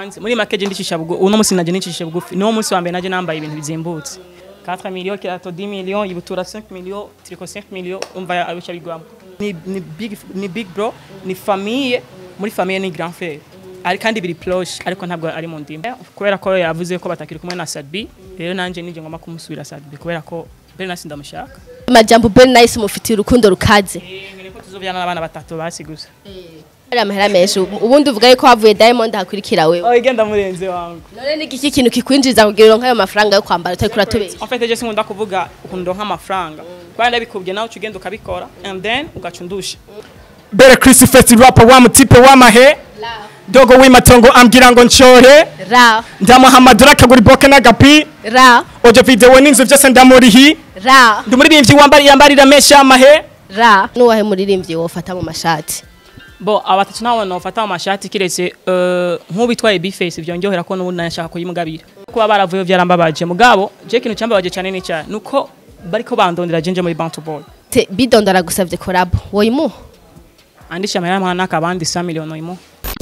hanze muri make je ndicisha bugu uno musi naje ndicisha bugufi niwo musi wa mbere naje nambaye ibintu bizimbutse 4 millions kirato 10 millions ibutura 5 millions triko 5 millions umva abisha bigwamo ni, ni big ni big bro ni famille muri famille ni grand frère ari kandi biri proche ariko ntabwo ari mu ndimi kubera ko yavuze ko batakiri kumwe na Sadbi rero nanje nije ngoma kumusubira Sadbi kubera ko bere nasi ndamushaka amajambo Ben Nice mufitiye urukundo rukaze ngene ko tuzovyana n'abana batatu basi gusa ari amahera menshi ubundi uvuga yuko havuye Diamond hakurikira wewe oh igenda murenze wangu none ni iki kintu kikwinjiza kugira uronke ayo mafaranga yo kwambara utari kuratubesha en fait je sinkunda kuvuga ukuntu ndonka amafaranga kubera ndabikubye nawe uca ugenda ukabikora and then ugaca undusha Bere Chris Fest rapper wa mutipe wa mahe dogo w'imatongo ambwira ngo nshore ra ndamuhamadura akagura iboke n'agapi ra ojo video n'inzu byose ndamurihi ra ndi umuririmbyi wambari yambarira menshi y'amahe ra nuwahe muririmbyi wofata mu mashati bo abatatu nabo nofata mu mashati kiretse eh, nk'uwitwaye bface vyongerera ko n'ubundi nashaka kuyimugabira kuba baravuye vyarambabaje mugabo je ikintu cyambabaje cyane ni cyane nuko bariko bandondera jenje muri bantu boy Te- bidondo aragusavye korabo woyimuha andisha amahera mwana n'akabandi 100 million imo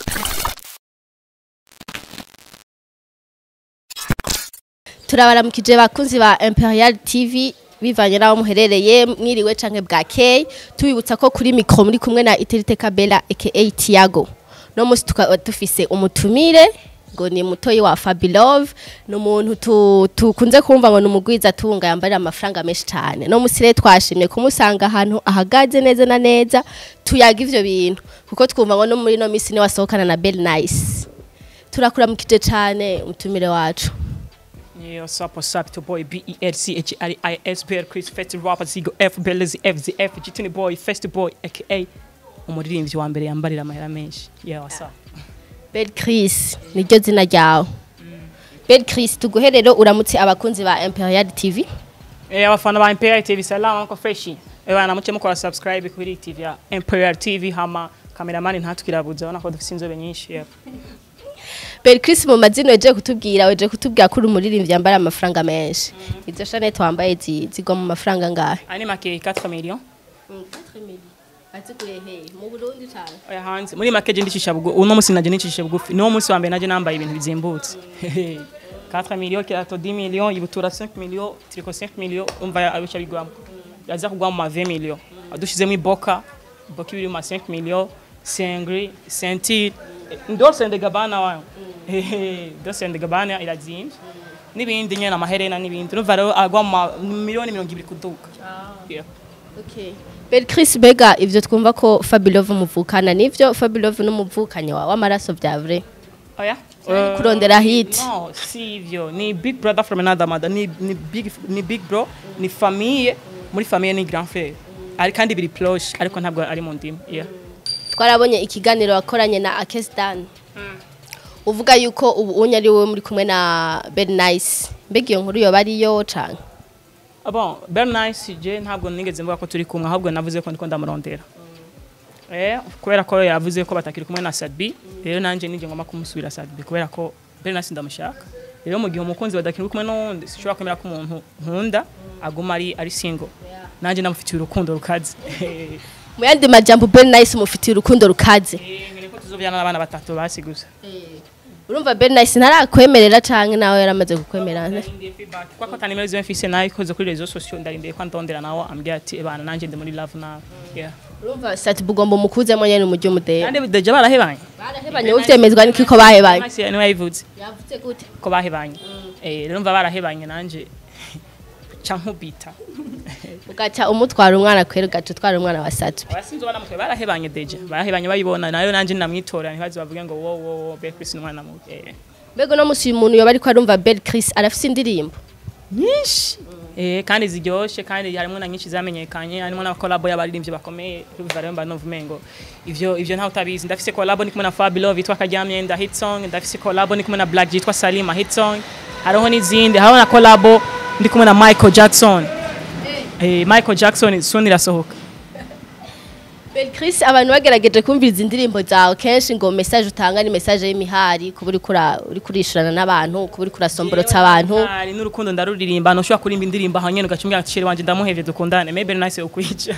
turabaramukije bakunzi ba Imperial TV bivanye n'aho muherereye mwiriwe canke bwakeye tubibutsa ko kuri mikro muri kumwe na Iterite Kabela aka Tiago no musi tukaba dufise umutumire ngo ni mutoyi wa Fabilove ni umuntu tu- tukunze kumva ngo ni umugwiza tunga yambarira amafaranga menshi cyane no musi rero twashimye kumusanga ahantu ahagaze neza na neza tuyaga ivyo bintu kuko twumva ngo no muri no misi ni wasohokana na Bell Nice turakuramukije cyane umutumire wacu Yeah, what's up, what's up, to boy B-E-L-C-H-R-I-S, Bear Chris, Festi Rapper, Zigo F, Belezi F, Z F, Gitini Boy, Festi Boy, aka umuririmbyi wa mbere yambarira amahera menshi. Yeah, what's up? Bel Chris niryo zina ryawe Bel Chris tuguherero uramutse abakunzi ba Imperial TV Eh, abafana ba Imperial TV, salama mko freshi. Eh, bana muce mukora subscribe kuri TV ya Imperial TV, hama cameraman ntatukirabuza, ubona ko dufite inzobe nyinshi. Yeah. Bel Chris mu mazina weje kutubwira weje kutubwira ko uri umuririmbyi yambara amafaranga menshi izo shanete wambaye zi- zigwa mu mafaranga ngahe Ani make 4 millions. mu Burundi cyane Oya hanze. Muri make je ndicisha bugu, uno musi naje ndicisha bugufi. Niwo musi wa mbere naje nambaye ibintu bizimbutse. 4 millions kirato 10 millions, ibutura 5 millions, triko 5 millions, umva abisha bigwamo. Yaza kugwa mu ma 20 millions. Adushizemo iboka, iboka ibiri mu ma 5 millions, sengri, sentire, Dolce and Gabbana wayo. Dolce and Gabbana irazimvye. N'ibindi nyene amaherena n'ibindi. Urumva rero agwa mu ma miliyoni 20 kuduka. Yeah. okay Bel Chris bega ivyo twumva ko Fabilove muvukana nivyo Fabilove n'umuvukanye wawe w'amaraso vya vrai Oya. Ari kurondera hit No, si hivyo. Ni big brother from another mother. Ni, ni, big, ni big bro, ni famille, muri famille ni grand frère. Ari kandi biri proche, ariko ntabwo ari mu ndimi. Yeah. twarabonye ikiganiro wakoranye na Akestan uvuga yuko ubu unye ari wowe muri kumwe na Bel Nice mbega iyo nkuru yoba ariyo canke Ah Bon, Bernice je ntabwo nigeze mvuga ko turi kumwe ahubwo navuze ko ndiko ndamurondera. Eh, kubera ko yavuze ko batakiri kumwe na Sadbi, rero nanje nije ngoma kumusubira Sadbi kubera ko Bernice ndamushaka. Rero mu gihe umukunzi badakiri kumwe n'undi, sishobora kwemera ko umuntu nkunda aguma ari ari single. Nanje namufitiye urukundo rukaze. mu yandi majambo Bel Nice mufitiye urukundo rukaze ngene ko tuzovyana n'abana batatu basi gusa. urumva Bel Nice ntarakwemerera canke nawe yaramaze kukwemera Ndarindiye feedback kwa ko tanimero ziwe mfise nayo ikoze kuri rezo sociaux ndarindiye ko ndondera nawo ambwira ati ebana nanje ndi muri love nawe. Yeah. urumva sati bugomba umukuzemo nyene umujyi umudera Kandi deje barahebanye. barahebanye uvyemezwa niki ko bahebanye Nice niwe yabivuze. yavuze gute ko bahebanye eh rero mva barahebanye nanje ca nkubita ugaca umutwara umwana kwera ugaca utwara umwana wa sati abasinzi ubona mutwe barahebanye deje barahebanye bayibona nayo nanje namwitora ntibazi bavuge ngo wo wo wo Belle Chris n'umwana mu eh mbega uno musi uyu muntu yoba ariko arumva Bel Chris arafise indirimbo nyinshi eh kandi ziryoshe kandi harimo na nyinshi zamenyekanye harimo na collab y'abaririmbyi bakomeye rubiva rero mba novume ngo ivyo ivyo ntawe utabizi ndafise collab ni kumwe na Fabio yitwa Karyamye nda hit song ndafise collab ni kumwe na Black yitwa Salima hit song hariho n'izindi hariho na collab ndi kumwe na Michael Jackson eh Michael Jackson soon irasohoka Bel Chris abantu bagerageje kumviriza indirimbo zawe kenshi ngo message utanga ni message y'imihari kuba uri kura uri kurishurana n'abantu kuba uri kurasomborotsa abantu hari n'urukundo ndaruririmba ntushobora kurimba indirimbo aho nyene ugaca umbwira chere wanje ndamuhevye dukundane maybe nice ukwica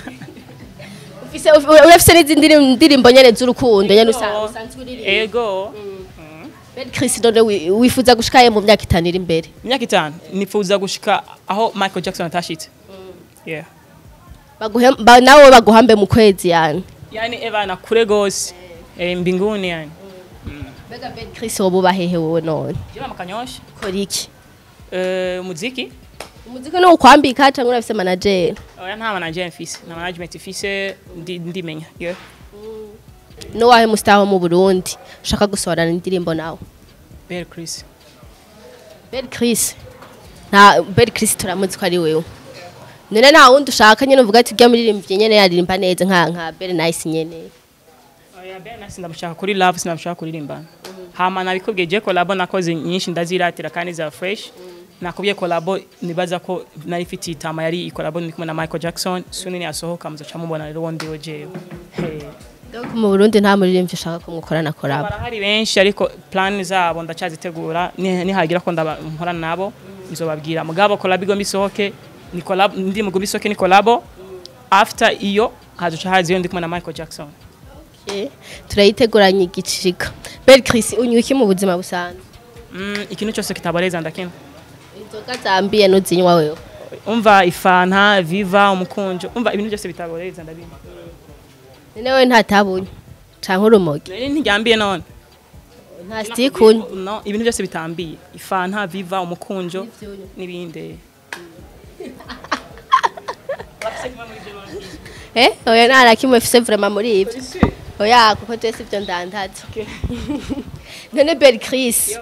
ufise urafise n'izindi ndirimbo nyene z'urukundo nyene usa- usanzwe uririmba ego Ben Chris none wi- wifuza gushikaye mu myaka itanu iri imbere imyaka itanu nifuza gushika aho michael jackson atashitse yeah baguhe ba- nawe baguhambe mu kwezi yani yani evana kure gose eh, mbinguni yani mbega Ben Chris wowe uba hehe wowe none jema makanyosha kora iki eh, muziki umuziki ni ukwambika cyangwa urafise manager oya nta manager mfise na management mfise ndi ndimenya yeah no wahe mustaho mu Burundi ushaka gusohorana indirimbo nawe Bear Chris Ben Chris nta Ben Chris turamuzi ko ari wewe none nta wundi ushaka nyene uvuga ati ujya muririmbyi nyene yaririmba neza nka nka Ben Nice nyene oya Bear Nice ndamushaka kuri love sinamushaka kuririmba hama nabikubwiye je collabo nakoze nyinshi ndaziratira kandi za fresh nakubwiye collabo nibaza ko nari mfite itama yari collabo ndi kumwe na Michael Jackson suni yasohoka muzoca mubona rero wondi jewe hey. donc mu Burundi nta muririmbyi ushaka ko mukorana koraba barahari benshi ariko plan zabo ndacyazitegura ni- nihagira ko ndaba- nkorana nabo nzobabwira mugabo collab igomba isohoke ni collab ndi mugomba isohoke ni collabo after iyo hazoca haza iyo ndi kumwe na Michael Jackson Okay. turayiteguranye igicika Ben Chris unywa iki mu buzima busanzwe mm, ikintu cyose kitaboreza ndakina inzoga zambiye nuzinywa wewe umva ifanta viva umukunjo umva ibintu byose bitaboreza ndabimba none we ntatabunywa canke urumogi nari ntiryambiye none nta stikunywa no ibintu byose bitambiye ifanta viva umukunjo n'ibindi eh oya nta na kimwe mfise vraiment muri ivyo oya kuko twese ivyo ndandaza none Ben Chris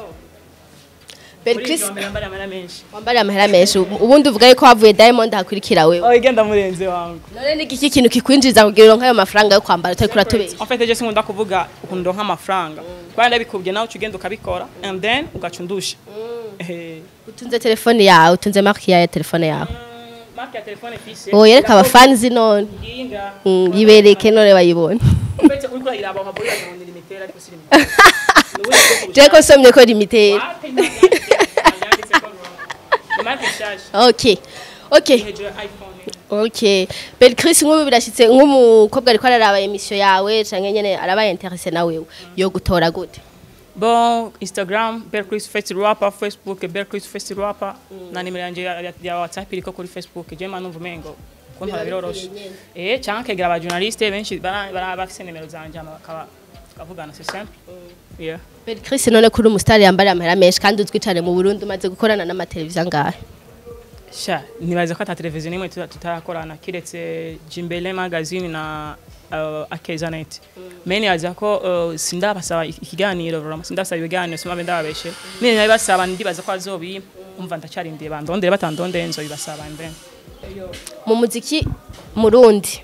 Ben Chris wambariye amahera menshi ubundi uvuga yuko havuye Diamond hakurikira wewe Oh, igenda murenze wangu none ni iki kintu kikwinjiza kugira uronke ayo mafaranga yo kwambara utari kuratubesha en fait je sinkunda kuvuga ukuntu ndonka amafaranga kubera ndabikubye nawe uca ugenda ukabikora and then ugaca undusha Eh, utunze telefone yawe utunze marque ya telefone yawe marque ya telefone fise oh yereka abafanzi none nginga Mm, yibereke none bayibone en fait uriko urayiraba ukabura ngo ni limiter ariko si limiter Nubundi bwoko je ko somye ko limited Wapi nta byanditse- byanditse ko ni marque nshasha okay okay hejuru ya iphone Okay. Ben Chris nk'ubu birashitse nk'umukobwa ariko araraba emission yawe canke nyene arabaye interesse na wewe yo gutora gute. bon instagram bear chris face rapper facebook bear chris face rapper na nimero yanje ya, ya, ya whatsapp iriko kuri facebook je manu vumengo kuntwara biroroshe eh canke kegera aba journaliste benshi bara bara bafise nimero zanje ama bakaba tukavugana c'est simple yeah Ben Chris none kuri umustar yambara amahera menshi kandi uzwi cane mu Burundi umaze gukorana n'amateleviziyo angahe. sha nibaza ko ata televiziyo nimwe tuta- tutarakorana kiretse jimbele magazine na uh, akezanet me nibaza ko uh, sindabasaba ikiganiro vraiment sindabasaba ibiganiro simabe ndababeshe nini nabibasaba ndibaza ko azobimpa umva ndacarindiye bandondere batandondeye nzobibasaba and then Mu muziki Murundi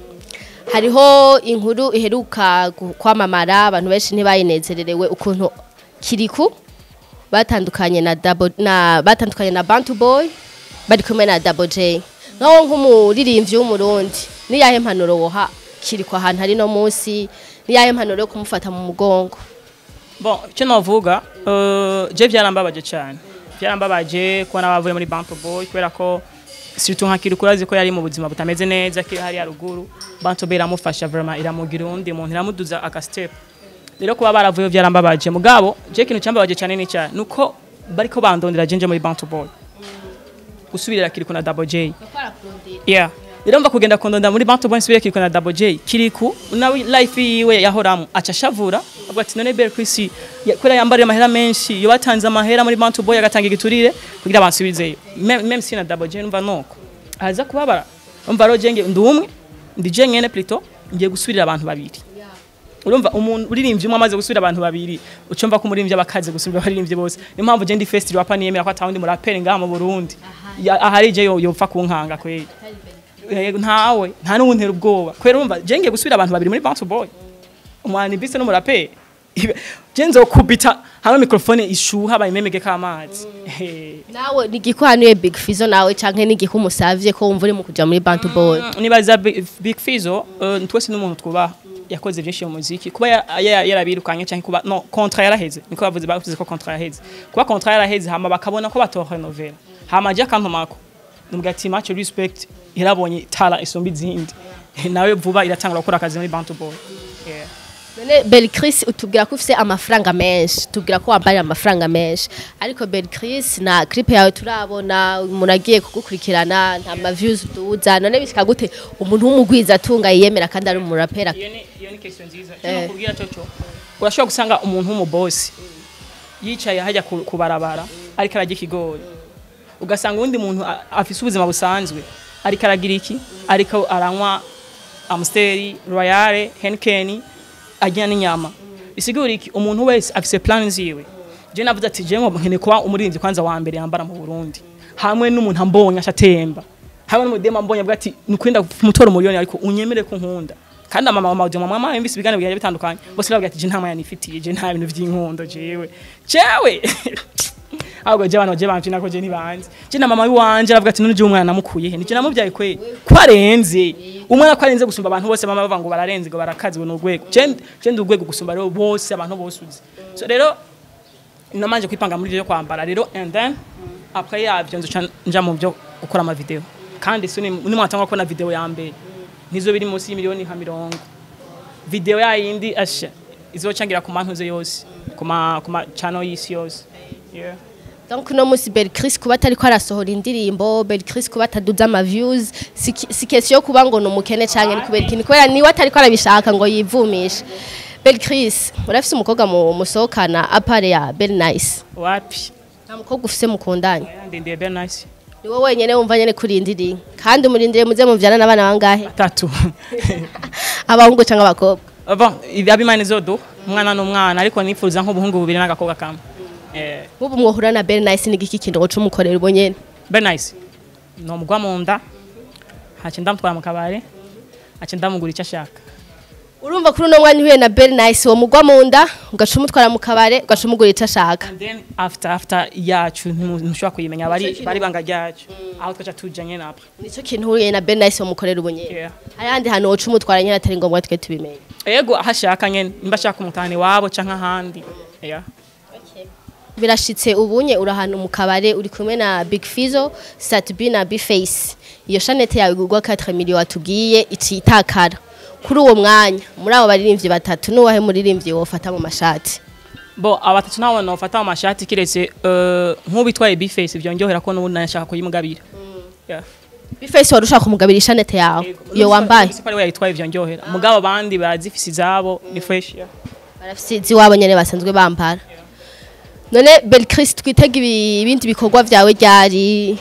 hariho inkuru iheruka gu- kwamamara abantu benshi ntibayinezererewe ukuntu kiriku batandukanye na Double na batandukanye na Bantu Boy bari kumwe na Double J naho nk'umuririmbyi w'umurundi niyahe mpanuro woha kiriku ahantu hari no munsi niyahe mpanuro yo kumufata mu mugongo bon icyo navuga uh, je byarambabaje cyane byarambabaje kubona bavuye muri Bantu Boy kubera ko surtout nka Kiriko urazi ko yari mu buzima butameze neza kiri hari haruguru Bantu Boy iramufasha vraiment iramugira undi muntu iramuduza aka step rero kuba baravuye byarambabaje mugabo je ikintu cyambabaje cyane ni cyane nuko bariko bandondera jenje muri Bantu Boy gusubirira Kiriko na Double J yeah rero mva kugenda kondonda muri Bantu Boy nsubire Kiriko na Double J Kiriku nawe life yiwe yahoramo aca shavura avuga ati none Bear Chris ya- kubera yambariye amahera menshi yo batanze amahera muri Bantu Boy agatanga igiturire kugira bansubizeyo Mem- même si na Double J numva nuko aza kubabara umva rero jenge ndi umwe ndi je nyene plutôt ngiye gusubirira abantu babiri urumva umuntu uririmbye umwe amaze gusubira abantu babiri ucumva ko umuririmbyi abakaze gusubira abaririmbyi bose niyo mpamvu je ndi festival apa niyemera ko atawundi muraperi ngaha mu Burundi Ya- ahari je yo yopfa kunkanga kweli Yego, ntawe nta n'uwuntera ubwoba kubera urumva je ngiye gusubira abantu babiri muri Bounce Boy umwani bise n'umuraperi Ibe- je nzokubita hamwe mikrofone ishuha bayimemege k'amazi Eh. nawe nigikwanuye Big Fizzo nawe canke nigiku musavye ko wumva uri mu kuja muri Bantu Boy nibaza Big Big Fizzo uh, twese n'umuntu twubaha yakoze byinshi mu muziki kuba ya- ya- yarabirukanye cyangwa kuba no contrat yaraheze niko bavuze bavuze ko contrat yaraheze kuba contrat yaraheze hama bakabona ko batorenovera hama je akantumako nubwo ati match respect yarabonye tala isumba izindi nawe vuba iratangura gukora akazi muri Bantu Boy yeah. none Belchris utubwira ko ufise amafaranga menshi tubwira ko wambarira amafaranga menshi ariko Belchris na clip yawe turabona umuntu agiye kugukurikirana nta ma views duza none bishika gute umuntu w'umugwiza atunga yiyemera kandi ari umurapera iyo ni iyo ni question nziza Eh. cyo kubwira cyo cyo urashobora gusanga umuntu w'umubosi yicaye hajya ku ku barabara ariko arajya ikigori ugasanga uwundi muntu a- afise ubuzima busanzwe ariko aragira iki ariko aranywa amsteri royale henkeni ajya n'inyama bisigura iki umuntu wese afise plan ziwe je navuze ati je nkeneye kuba umurinzi kwanza wa mbere yambara mu Burundi hamwe n'umuntu ambonye ashatemba hamwe n'umudema ambonye avuga ati nukwenda kumutora umuriyoni ariko unyemere ko nkunda kandi ama mama mama mama yumvise ibiganiro bigiye bitandukanye bose bavuga ati je nta maya nifitiye je nta bintu vy'inkundo jewe jewe ahubwo je abantu je bamfina ko je ntibanze je na mama wanje aravuga ati none je umwana namukuye he nije namubyaye kwe ko arenze umwana ko arenze gusumba abantu bose mama bavuga ngo bararenze ngo barakaze ngo n'urwego je je ndi urwego gusumba rero bose abantu bose uzi so rero namanje kwipanga muri byo kwambara rero and then après yavyo nzoca nja mu byo gukora ama video kandi suni ni mwatanga ko na video ya mbere nizo biri munsi y'imiliyoni nka mirongo video ya yindi asha izocangira ku mantuze yose ku ma ku ma channel y'isi yose yeah donc no musi Belchris kuba atariko arasohora indirimbo Belchris kuba ataduza ama views si ki- si question yo kuba ngo ni umukene canke ni kubera ikintu kubera niwe atariko arabishaka ngo yivumishe Belchris urafise umukobwa mu musohokana apare ya Bel Nice wapi nta mukobwa ufise mukundanye ndendeye be nice ni wowe wenyene wumva nyene kurindiriye kandi umurindire muze muvyana n'abana bangahe tatu abahungu canke abakobwa ava abimana zodo umwana n'umwana ariko nifuza nk'ubuhungu bubiri n'agakobwa kamwe eh nk'ubu mwohura na Bel Nice n'igiki kintu woca umukorera ubo nyene be nice no mugwa mu nda hace ndamutwara mu kabare hace ndamugura icyo ashaka urumva kuri uno mwanya uhuye na Bel Nice wo mugwa mu nda ugaca umutwara mu kabare ugaca umugura ico ashaka and then after after yacu ntimu- ntushobora kuyimenya bari bari banga ryacu aho twaca tuja nyene apre nico kintu uhuye na Bel Nice wo mukorera ubo nyene Yeah. ayandi hantu woca umutwara nyene atari ngombwa twe tubimenye ego aho ashaka nyene nimba ashaka umutahani wabo canke ahandi yeah. birashitse ubunye uri ahantu mu kabare uri kumwe na Big Fizzo Satubi na Bface iyo shanete yawe igurwa 4 million watubwiye icitakara kuri uwo mwanya muri abo baririmbyi batatu nuwahe muririmbyi wofata mu mashati bo abatatu nabo nofata mu mashati kiretse uh, nk'ubitwaye bface vyongerera ko n'ubundi nashaka kuyimugabira yeah. Bface wari ushaka kumugabira ishanete yawe iyo wambaye Sipari we yitwaye vyongerera mugabo abandi barazifise izabo ni fresh yeah. barafise iziwabo nyene basanzwe bambara none Belchris twitega ibi- ibindi bikorwa vyawe ryari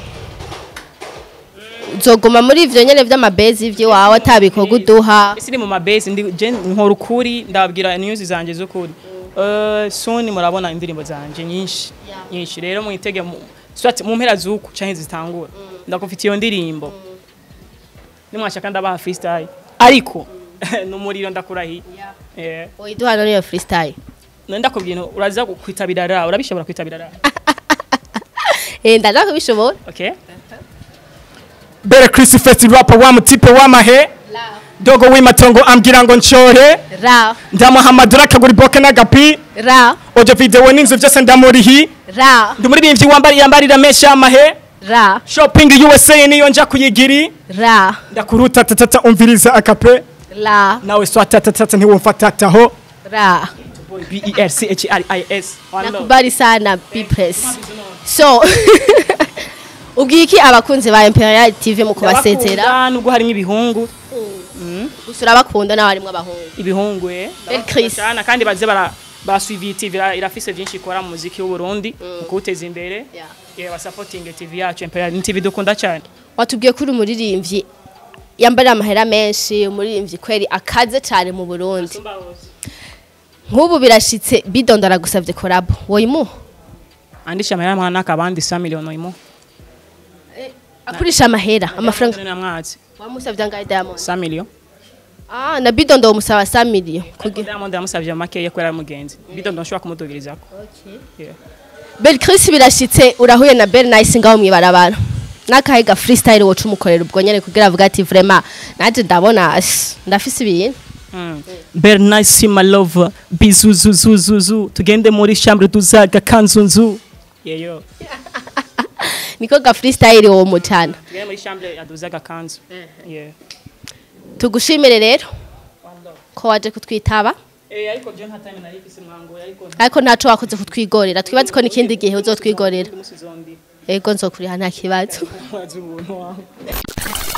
uzoguma muri ivyo nyene vy'amabezi vy'iwawe atabikorwa uduha isi ni mu mabase ndi je nkora ukuri ndababwira news zanje z'ukuri uh, soon murabona indirimbo zanje nyinshi nyinshi rero mwitege mu swat mu mpera z'uku canke zitangura ndakufite iyo ndirimbo nimwashaka ndabaha freestyle ariko numuriro ndakurahiye yeah. oyiduha none iyo freestyle none ndakubwira uraza kwitabira ra urabishobora kwitabira ra eh ndaza kubishobora okay Bere Chris Fest rapper wa mutipe wa mahe dogo w'imatongo ambwira ngo nshore ra ndamuhamadura akagura iboke n'agapi ra ojo video n'inzu byose ndamurihi ra ndi umuririmbyi wambari yambarira menshi y'amahe ra shopping USA niyo nja kuyigiri ra ndakuruta tatata umviriza akape la nawe swata tatata ntiwumfatataho ra B E R C H R I S One love. nakubali sana bpress so ubwiye iki abakunzi ba imperial tv mu kubasezera Ndabakunda, nubwo harimo ibihungu gusa urabakunda nawe harimwo abahungu ibihungu eh Belle Chris. Ndabakunda kandi baze bara basuivi TV ira- irafise byinshi ikora mu muziki w'u Burundi mu kuwuteza imbere Yeah. yeah basupporting TV yacu Imperial ni TV dukunda cyane watubwiye ko uri umuririmbyi yambarira amahera menshi umuririmbyi kweri akaze cyane mu burundi nk'ubu birashitse bidondo aragusabye korabo woyimuha andisha amahera mwana akabandi 100 million imo akurisha amahera amafaranga na mwazi wamusabye angahe diamond 100 million ah na bidondo womusaba 100 million kugira Diamond yamusavye make yo kwera mugenzi bido ndoshobora kumudogirizako yeah Bel Chris birashitse urahuye na Bel Nice ngaho mwibarabara nakahe ga freestyle woca umukorera ubwo nyene kugira avuga ati vraiment naje ndabona ash, ndafise ibintu Mm. Very nice my lover bizuzuzuzuzu tugende muri chambre tuzaga kanzunzu yeyo niko ga freestyle wo mutana tugende muri chambre yaduzaga kanzu yeah tugushimire rero ko waje kutwitaba eh ariko je nta time nari ifise mwango ariko ariko ntaco wakoze kutwigorera twibaze ko n'ikindi gihe uzotwigorera umunsi zondi ego nzokuriha nta kibazo wazi ubuntu wawe